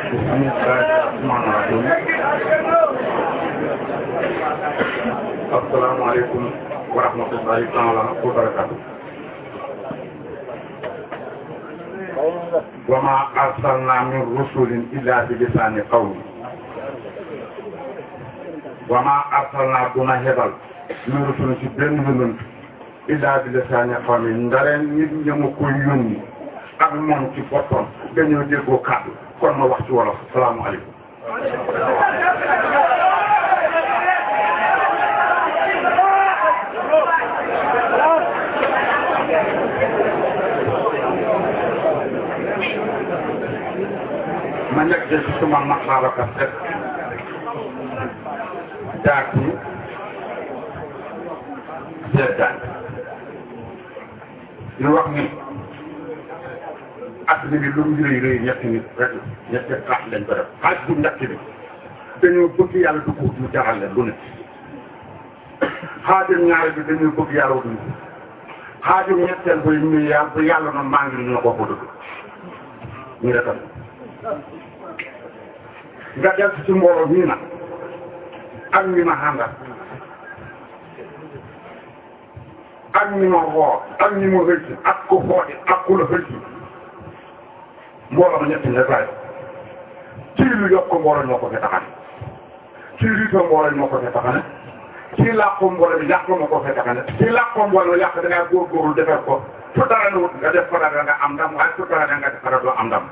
بسم الله الرحمن الرحيم السلام عليكم ورحمة الله تعالى وبركاته وما أرسلنا من رسل إلا بلسان قوم وما أرسلنا دون هبل من رسل ci benn yonent illa bilisaani qawmi ndareen nit ñamu ko yónni ak moom ci boppam dañoo déggoo kàddu kon ma wax ci wolof salaamaaleykum ma nekk ci suma maxaabaka set daak yi seddaay di wax ni at bi lu mu rëy rëy ñetti nit rek la ñetti xaaj lañ ko def xaaj bu njëkk bi dañoo bëgg yàlla du ko mu jaral leen lu ne xaajum ñaari bi dañoo bëgg yàlla wutuñu ko xaajum ñetteel ba ñu yàlla ba yàlla na maa ngi ñu ko ko dëgg ñu defal nga del ci mbooloo mii nag ak ñi ma àndal ak ñi ma woo ak ñi ma xëy ak ku xooti ak ku la xëy mbooloo ma ñetti ñett laay ci lu yokk mbooloo ñoo ko fi taxane ci riito mbooloo ñoo ko fi taxane ci làqu mbooloo bi yàq ma ko fi taxane ci làqu mbooloo yàq da ngaa góorgóorlu defar ko fu dara na wut nga def ko dara nga am ndam waaye fu dara nga def dara doo am ndam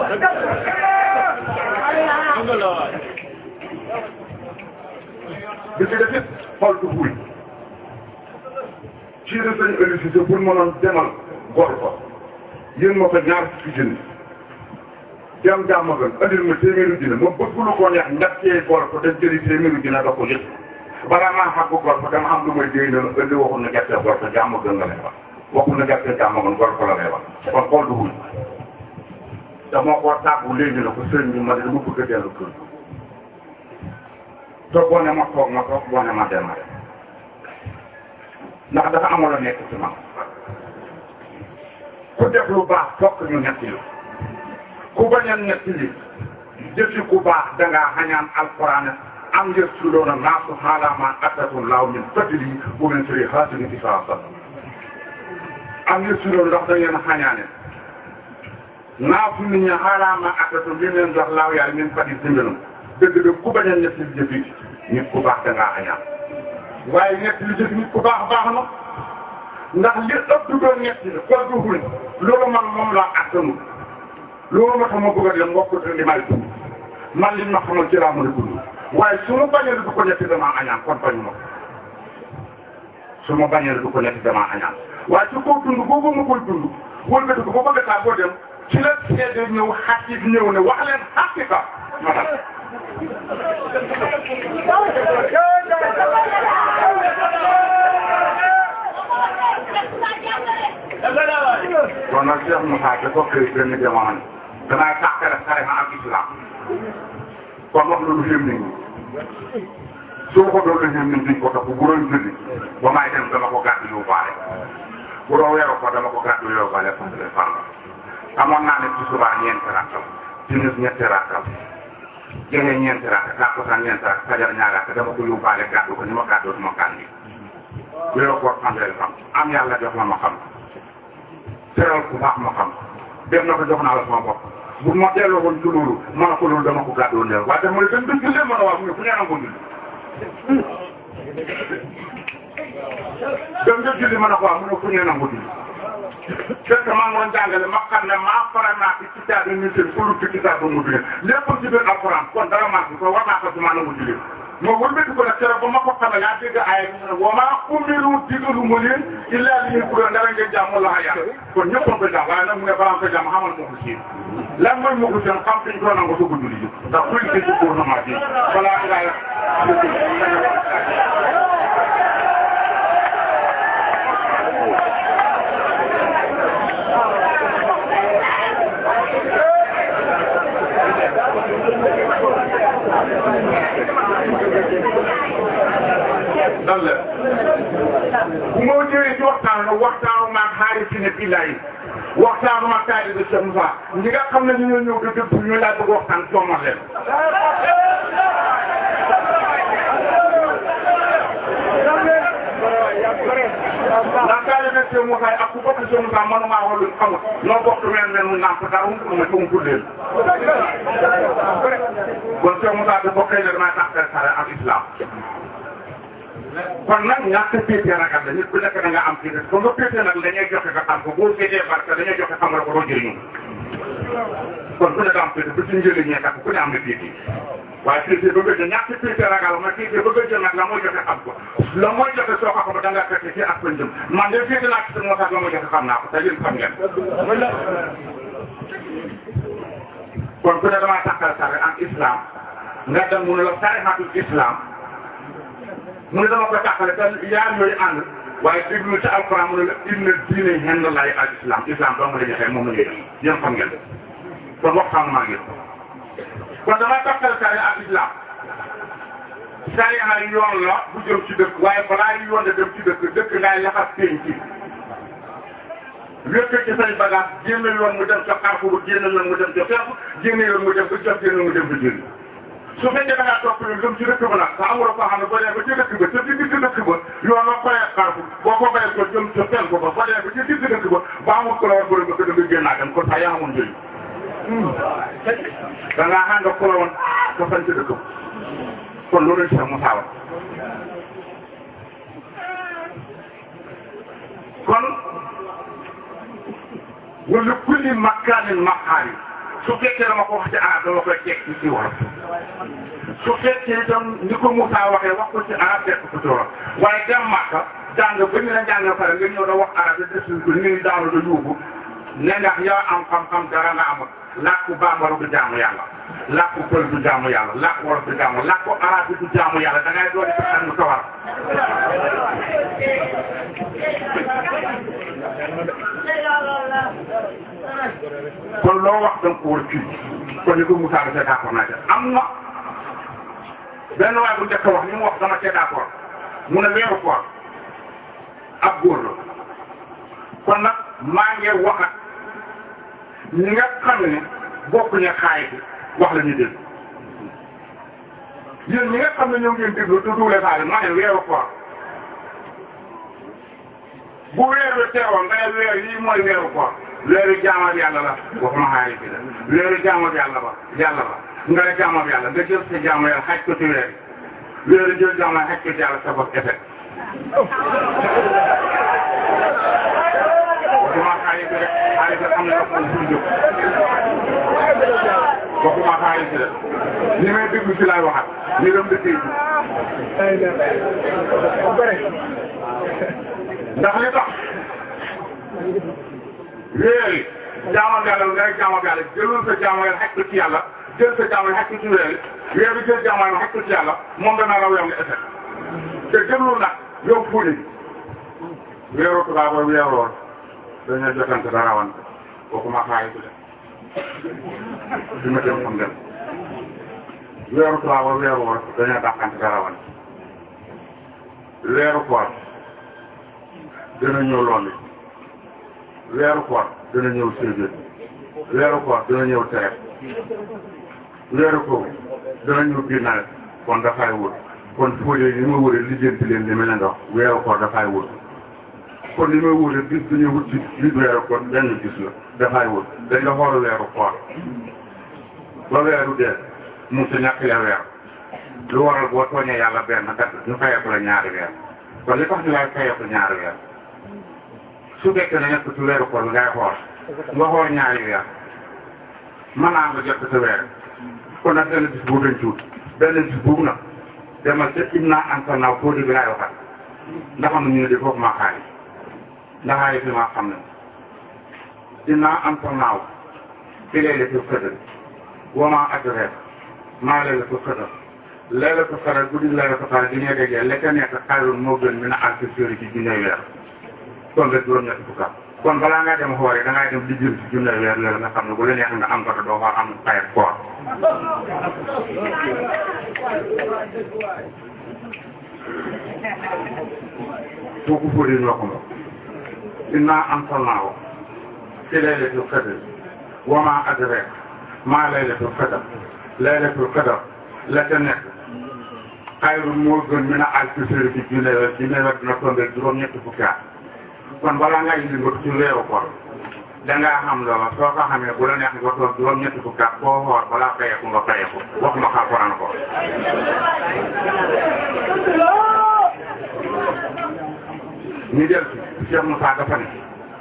bi ci def it xool du fuy ci la sañ électricité pour mënoon demal gor ko yéen ma fa ñaar fukki junni dem jàmm gën andil ma téeméeri junni ma bëgg lu ko neex ñattee gor ko dem jëli téeméeri junni da ko yëg balaa maa xàgg gor ko dama am lu may déy na indi waxul na gerte gor ko jàmm gën nga lay wax waxul na gerte jàmm gën gor ko la lay wax kon xool du fuy te moo ko tàggu léegi na ko sëñ bi ma ne dama bëgg a dellu kër te boo ne ma toog ma toog boo ne ma dem ma dem ndax dafa amoon la nekk ci man ku def lu baax fokk ñu nekk li ku bañ a nekk li jëfi ku baax dangaa xañaan alquran am ngir suloona naasu xaalaama attatu laaw min fadli bu min suri xaasini fi saa sa am ngir suloona ndax da ngeen xañaane naasu nit ñi xaalaama attatu li leen jox laaw yàlla min fadli dimbalam dëgg dëgg ku bañ a nekk li jëfi nit ku baax dangaa xañaan waaye ñett li jëf nit ku baax baax na ndax li ëpp du doon ñett li ko duhul loolu man moom laa attanu loolu ma xam ma bëgg a dem mbokk li may dund man li ma xamal ci laa mën a dund waaye su ma bañee du ko ñetti damaa añaan kon bañu ma su ma bañee du ko ñetti damaa añaan waaye su ko dund boobu ma koy dund wëlbati ko ba bëgg saa boo dem ci la seede ñëw xaqiq ñëw ne wax leen xaqiqa ma dal kon nag Cheikh Moussa dafa koy benn jamono danaa tàqale tarixa ak islam kon wax lu xéem nit ñi soo ko doon la xéem nit duñ ko topp bu doon julli ba may dem dama ko gàddu yóbbaale bu doon weeru ko dama ko gàddu yóbbaale fàttali fan la amoon naa ne ci subaa ñeenti rakkal timis ñetti rakkal jege ñeenti rakk takkusaan ñeenti rakk fajar ñaari rakk dama ko yóbbaale gàddu ko ni ma gàddoo duma gàddi weeru koor fanweeri fan am yàlla jox ma ma xam teral ku baax ma xam dem na ko jox naa la sama bopp bu ma delloo woon ci loolu ma ne ko loolu dama ko gàddoo néew waaye dama ne dañ ko jullee ma ne waaw mu ne fu ngeen am ko julli dem nga julli ma ne ko waaw mu ne fu ngeen am ko julli fekk maa ngi doon jàngale ma xam ne maa faral naa ci kitaab bi ñu seen pour ci kitaab ba mu julli lépp ci biir alxuraan kon dara maa ko war naa ko ci maa nangu julli ma wëlbati ko nag keroog ba ma ko xamee yaa dégg aaya bi ne wa maa umiru digalu ma leen illaa li ñu dara ngeen jàmm la yàlla kon ñëpp a ko jàmm waaye nag mu ne balaa nga ko jàmm xamal ma ko ci lan mooy ma ko seen xam fi ñu ko nangu soog a julli ji ndax kuy ci ci gouvernement bi balaa ngaa dal la bu ma ñëwee ci waxtaan la waxtaanu maag xaari si ne fii laay waxtaanuma taali bi Cheikh Moussa ñi nga xam ne ñu ñoo ñëw di dëgg ñu laa bëgg waxtaan soomal leen ndax taali bi Cheikh Moussa ak ku bokk Cheikh Moussa manuma wax lu xamul noo bokk meen men mu nàmp dara um ma ci umpul leen kon Cheikh Moussa da bokkee ne damay tax sare ak islam kon nag ñàkk péete ragal la nit ku nekk da nga am péete ko nga péete nag dañuy joxe nga xam ko boo féetee barke dañuy joxe xam nga ko doo jëriñu kon ku ne da am péete bu ci njëriñee kat ku ne am na péete waaye péete ba gëj a ñàkk péete ragal ma péete ba gëj a nag la mooy joxe xam ko la mooy joxe soo ko xam da nga fekk ci ak fa jëm man de péete naa ci moo tax la mooy joxe xam naa ko te yéen xam ngeen kon ku ne damaa takkal sare en islam nga dem mu ne la sarixatul islam mu ne dama ko tàqale te yaar yooyu ànd waaye déglu ci alquran mu ne la inna diine henn laay al islam islam dong la joxe moom la ñuy def yéen xam ngeen kon waxtaan maa ngi kon dama tàqale sari ak islam sari ay yoon la bu jëm ci dëkk waaye balaa yu yoon de dem ci dëkk dëkk ngay laxas péen ci wékk ci say bagage génn yoon mu dem ca xarfu ba génn yoon mu dem ca feeku génn yoon mu dem ba jot génn mu dem ba génn su fekkee da ngaa topp yoon dem ci dëkk ba nag te amuloo koo xam ne boo dee ba ci dëkk ba te digg ci dëkk ba yoon la koyee xarfu boo ko bayee ko jëm ca penku ba boo dee ba ci digg dëkk ba ba amul ko la war bëri ba ko dëgg génnaa dem kon sax yaa amoon njëriñ da ngaa ànd ak ko la woon ko fañ ci dëkk ba kon loolu lañ sax mu saawa kon wala kulli makaanin maqaali su fekkee dama ko wax ci arab dama koy teg ci wolof su fekkee itam ni ko Moussa waxee wax ko ci arab teg ko ci wolof waaye dem Makka jàng ba ñu la jàng pare nga ñëw da wax arab yi des ko ni ngi daanu da yóbbu ne ndax yow am xam-xam dara nga amul làkku bambara du jaamu yàlla làkku pël du jaamu yàlla làkku wolof du jaamu làkku arab bi du jaamu yàlla da ngay doon ci xel mu sawar kon loo wax da nga ko war a kii kon ni ko Moussa ba d'accord naa am na benn waay bu njëkk wax ni mu wax dama cee d'accord mu ne weeru koor ab góor la kon nag maa ngi wax ak ñi nga xam ne bokkuñu xaay bi wax la ñu dégg yéen ñi nga xam ne ñoo ngeen déglu te duule faale maa ne weeru koor bu weer wi teewoon nga ne weer yii mooy weeru koor weeru jaamal yàlla la waxuma xaay bi la weeru jaamal yàlla ba yàlla ba nga ne jaamal yàlla nga jël sa jaamal yàlla xaj ko ci weer yi weeru jël jaamal xaj ko ci yàlla sa bopp effet waxuma xaalis bi rek xaalis bi xam ne dafa am fu jóg waxuma xaalis bi rek ni may déglu si laay waxat ni dem dëkkee ji ndax li tax weer yi jaamu yàlla nga rek jaamu yàlla jëlul sa jaamu yàlla xaj ko ci yàlla jël sa jaamu yàlla xaj ko ci weer yi weer bi jël jaamu yàlla xaj ko ci yàlla moom dana raw yow nga effet te jëlul nag yow fuuni weeru tubaab ba weeroon dañoo jotante dara wan waxuma xaalis bi de ma dem xam dem weeru tubaab ba weeroon dañoo dàqante dara wan weeru koor dina ñëw loolu weeru koor dina ñëw séedéet weeru koor dina ñëw tereet weeru koor dina ñëw biir nawet kon dafay wut kon fóolee li ma wëree lijjanti leen li ma leen dox weeru koor dafay wut kon li may wóoree bis bu ñu wut ci biir weeru kon benn gis la dafay wut dañ la xool weeru koor ba weeru dee mu si ñàkk ya weer lu waral boo tooñee yàlla benn kat ñu fayeeku la ñaari weer kon li tax ñu lay fayeeku ñaari weer su fekkee ne nekk ci weeru koor bi ngay xool nga xool ñaari weer mën naa nga jot sa weer kon nag benn bis boobu dañ ci wut benn bis boobu nag demal ca im naa anta naaw foo di bi laay waxat ndax am na ñu ne di foofu maa xaalis ndax ay fi ma xam ne dinaa am sa naaw fi laylatul qadr wa maa adraaka maa laylatul qadr laylatul qadr guddi laylatul qadr di ñuy déggee la ca nekk xayrun moo gën min alfi shahrin ci junne weer kon rek juróom-ñetti fukk kon balaa ngaa dem xoore da ngay dem di jël ci junne weer loolu nga xam ne bu la neex nga am ko te doo fa am xayat koor kooku fóodee ñoo ko moom inna anzalnaahu fi laylatil qadr wa ma adraaka ma laylatul qadr laylatul qadr la ca nekk xayru moo gën min alfi shahrin ci junne weer ci nawet dina tombé juróom-ñetti fukki at kon balaa ngay yëngatu ci weeru koor dangaa xam loola soo ko xamee bu la neex nga toog juróom-ñetti fukki at koo xool balaa fayeeku nga fayeeku wax ma Alxuraan ko ñu del ci Cheikh Moussa dafa ne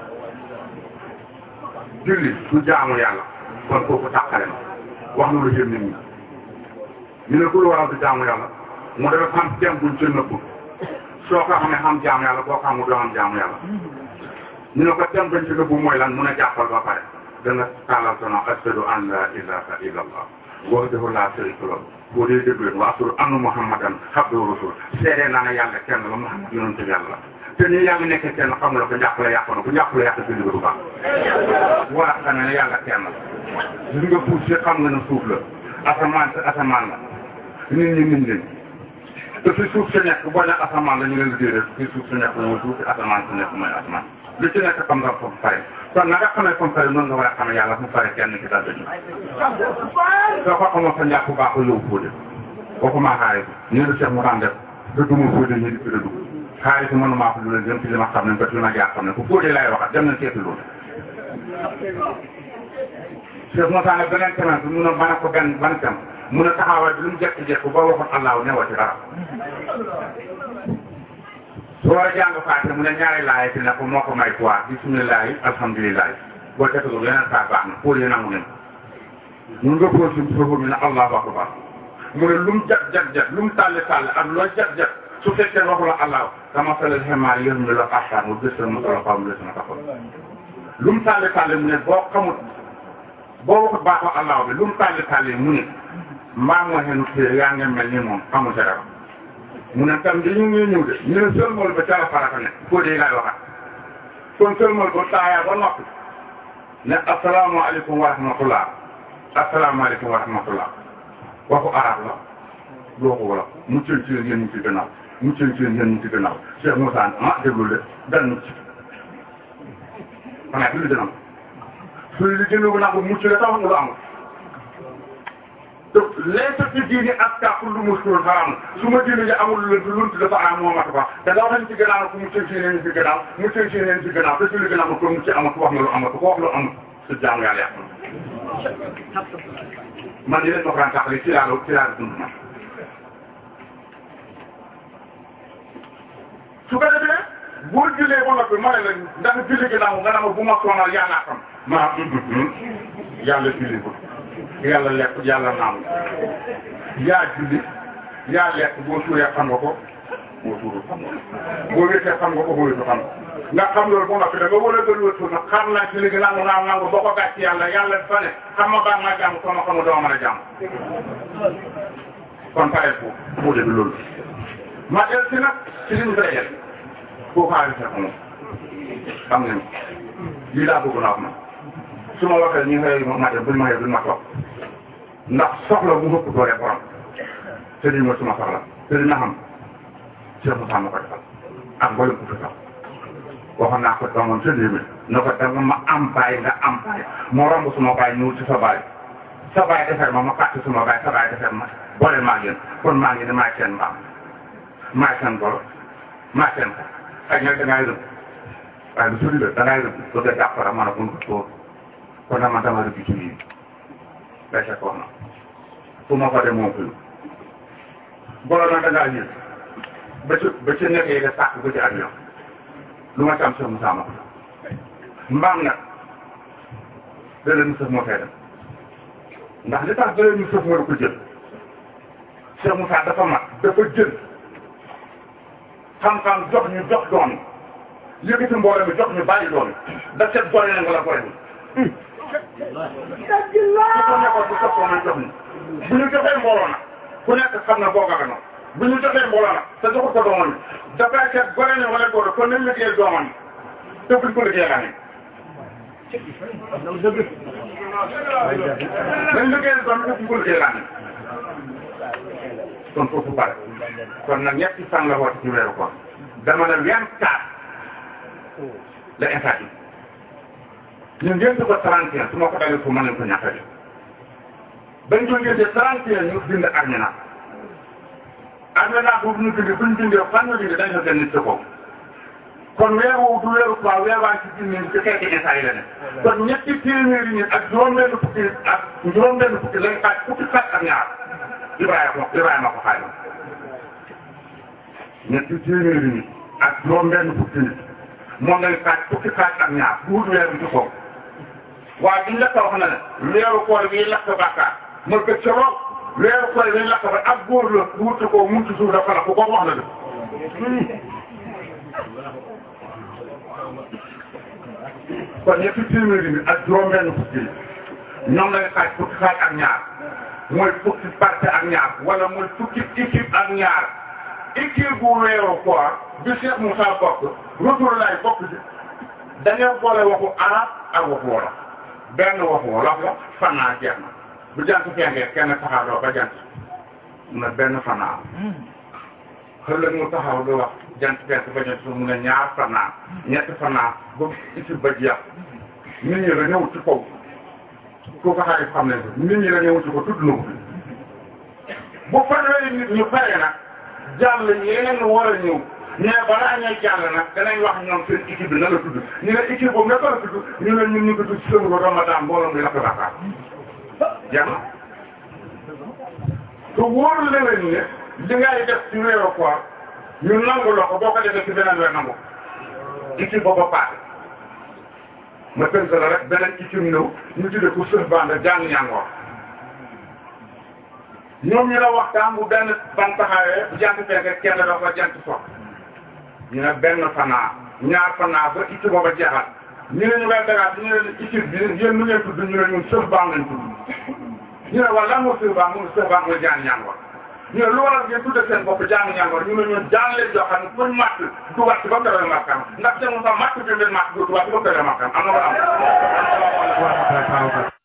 julli du jaamu yàlla kon kooku tàqale na wax na lu jëm nit ñi ñu ne ku lu waral du jaamu yàlla mu dafa xam tem buñ ci nëbb soo ko xamee xam jaamu yàlla boo xamul doo xam jaamu yàlla ñu ne ko tem buñ ci nëbb mooy lan mun a jàppal ba pare danga tàllal sono ashhadu an la ilaha illa allah wahdahu la sharika lahu boo dee déglu wa ashhadu anna muhammadan abduhu rasul seedee naa ne yàlla kenn la muhammad yonent bi yàlla la te nii yaa ngi nekk kenn xamula ko njàppale yàqu na bu njàppale yàq si liggéey bu baax wala xam ne yàlla kenn la gis nga suuf si xam nga ne suuf la asamaan si asamaan la nit ñi nit ñi te fi suuf si nekk boo ne asamaan la ñu leen liggéey rek fi suuf si nekk mooy suuf si asamaan si nekk mooy asamaan lu ci nekk xam nga foofu pare kon na nga xamee comme pare noonu nga war a xamee yàlla fu pare kenn ci dal dañu soo ko xamoon sa njàpp baax ko yow fóode waxuma xaari ñu ne Cheikh mu daan def da duma fóode ñu di fi da dugg xaari si mënu maa ko lu leen jëm ci li ma xam ne parce que li ma jaar xam ne ku fóode laay waxat dem nañ seeti loolu Cheikh Moussa ne beneen semaine bi mun a mën a ko benn ban tem mun a taxawaay bi lu mu jekk-jekk ba waxoon allahu newa ci dara soo war a jàng faate mu ne ñaari laay fi ne ko moo ko may quoi bisimilahi alhamdulilahi boo tegalul yeneen saa baax na pour yi nangu nañ mun nga pose si foofu mi ne allahu akbar mu ne lu mu jag jag jag lu mu tàlli tàlli ak loo jag jag su fekkee waxu la allahu dama salal xemaar yéen mi la asaan mu gës mu solo xaw mu gës na taxaw lu mu tàlli tàlli mu ne boo xamut boo waxut baaxoo allahu bi lu mu tàlli tàlli mu ne mbaa moo xenu téye yaa ngi mel ni moom xamul sa dara mu ne tam di ñu ngi ñëw de ñu ne sëlmal ba ca la farata ne foo dee laay waxat kon sëlmal ba taayaa ba noppi ne asalaamaaleykum wa rahmatullah asalaamaaleykum wa rahmatullah waxu arab la du waxu wolof mu cën ci yéen ñu ci gannaaw mu cën ci yéen ñu ci gannaaw Cheikh Moussa ah déglu de dal mucc xanaa fi lu dina am suy li gën a nag mucc la tax nga lu amul donc laysa fi diini askaa kullu muskilin haram su ma diine ji amul lu lunt dafa am moo mat ba da nga wax nañ ci gannaaw ku mu cën ci yéen ci gannaaw mu cën ci yéen ci gannaaw te su li gën a amul ko mu ci amatu wax nga lu amatu ko wax lu amul su jaamu yàlla yàq man di leen ma ko taxali ci laa ci laa dund man su ko defee boo jullee ba noppi ma ne la ndax julli ginnaaw nga ne ma bu ma sonal yàlla xam ma yàlla julli ko yàlla lekk yàlla naam yaa julli yaa lekk boo suuree xam nga ko boo suuru xam nga ko boo wéetee xam nga ko boo wéetu xam nga nga xam loolu ba noppi da nga war a gën wéetu nag xam naa ci léegi nangu naaw nangu boo ko gàcc yàlla yàlla fa ne xam ma baax ma jàmm soo ma xamul doo mën a jàmm kon pare foofu moo dégg loolu ma del si nag ci li ñu koy def foofu xaalis sa xamul xam nañu lii laa bëgg naa ko man su ma waxee ñu xëy ma dem buñ ma xëy duñ ma toog ndax soxla bu ëpp doole borom te lii mooy suma soxla te dina xam Cheikh Moussa ma ko defal ak mboolem ku fi sax waxoon naa ko doomam sa léegi na ko danga ma am bàyyi nga am bàyyi moo romb suma bàyyi ñëw ci sa bàyyi sa bàyyi defar ma ma fàtte suma bàyyi sa bàyyi defar ma boole maa ngeen kon maa ngi ne maay seen mbaam maay seen golo maay seen ko ak ñag dangay rëbb waaye lu sori la dangay rëbb bëgg a jàppara man a bun ko tóor kon nag man dama rëbb ci lii day fekk wax na fu ma ko dem moom fi golo nag dangaa yëg ba ci ba ci nekk yi nga sàkk ba ci avion lu ma ci am Cheikh Moussa ma ko mbaam nag da leen sëf moo fay dem ndax li tax da leen sëf moo ko jël Cheikh Moussa dafa mat dafa jël xam-xam jox ñu jox doon yëkkati mbooloo mi jox ñu bàyyi doon da set boole na nga la boole bi su ko nekkoon bu soppoo nañ jox ñu bu ñu joxee mbooloo nag ku nekk xam na boo gaga noonu bu ñu joxee mbooloo nag te joxul ko doomam bi dafay seet gore ne wala góor kon nañ liggéeyal doomam bi te buñ ko liggéeyal laa nañ liggéeyal doom bi te buñ ko liggéeyal laa kon foofu pare kon nag ñetti fan la woote ci weeru koor dama ne vingt quatre la état yi ñun ngeen ko 31 su ma ko dalee fu mën nañ ko ñàkk a bañ ko ngéntee 31 ñu bind armena armena boobu ñu bind buñ bindee fan ñu bind dañ ko gën nit ko kon weer woowu du weeru quoi weer waa ci biir ci xeeti instant yi la ne kon ñetti téeméeri nit ak juróom-benn fukki ak juróom-benn fukki lañ xaaj fukki xaaj ak ñaar Ibrahima Ibrahima ko xaaj ñetti téeméeri nit ak juróom-benn fukki nit moom lañ xaaj fukki xaaj ak ñaar bu wut weer bi ci kaw waaye biñ la ko wax na ne weeru koor bi lakk bàkkaar ma gëj ca lool weeru koor bi lakk ba ak góor la bu wut ko mun ci suuf dafa la ko ko wax na de kon ñetti téeméeri bi ak juróom-benn fukki ñoom lay xaaj fukki xaaj ak ñaar mooy fukki parti ak ñaar wala mooy fukki équipe ak ñaar équipe bu weeru koor bi Cheikh Moussa bokk Rasulullah bokk ci dañoo boole waxu arab ak waxu wolof benn waxu wolof la fanaa jeex na bu jant fenkee kenn taxaw ba jant na benn fanaa xëllëg mu taxaw di wax jant fenk ba jant su mu ne ñaar fanaa ñetti fanaa ba isi ba jeex nit ñi la ñëw ci kaw ku ko xarit xam nañ ko nit ñi la ñëw ci ko tudd na ko bu fanweeri nit ñu pare nag jàll yeneen war a ñëw mais balaa ñuy jàll nag danañ wax ñoom seen équipe bi na la tudd ñu ne équipe boobu naka la tudd ñu ne ñun ñu ngi tudd sëru Ramadan mbooloo mi lakk Dakar jeex na te wóor la leen ne li ngay def ci weeru koor ñu nangu la ko boo ko defee ci beneen weer nangu équipe boobu paase ma tënk la rek beneen équipe ñëw ñu tuddee ko sëf bande jàng ñàngoor ñoom ñu la waxtaan bu benn ban taxawee bu jant fekk kenn dafa jant sox ñu ne benn fanaa ñaar fanaa ba équipe booba jeexal ñu ne ñu koy dagaat ñu ne équipe bi yéen nu ngeen tudd ñu ne ñun sëf bande lañ tudd ñu ne wala lan moo sëf bande mu ne sëf bande mooy jàng ñàngoor ñu ne lu waral ngeen tudde seen bopp jàng ñàngoor ñu ne ñun jàng leen joo xam ne fuñ màtt du wàcc ba kawee màkkam ndax te mu sax màtt bi leen màtt du wàcc ba kawee màkkam am na ko am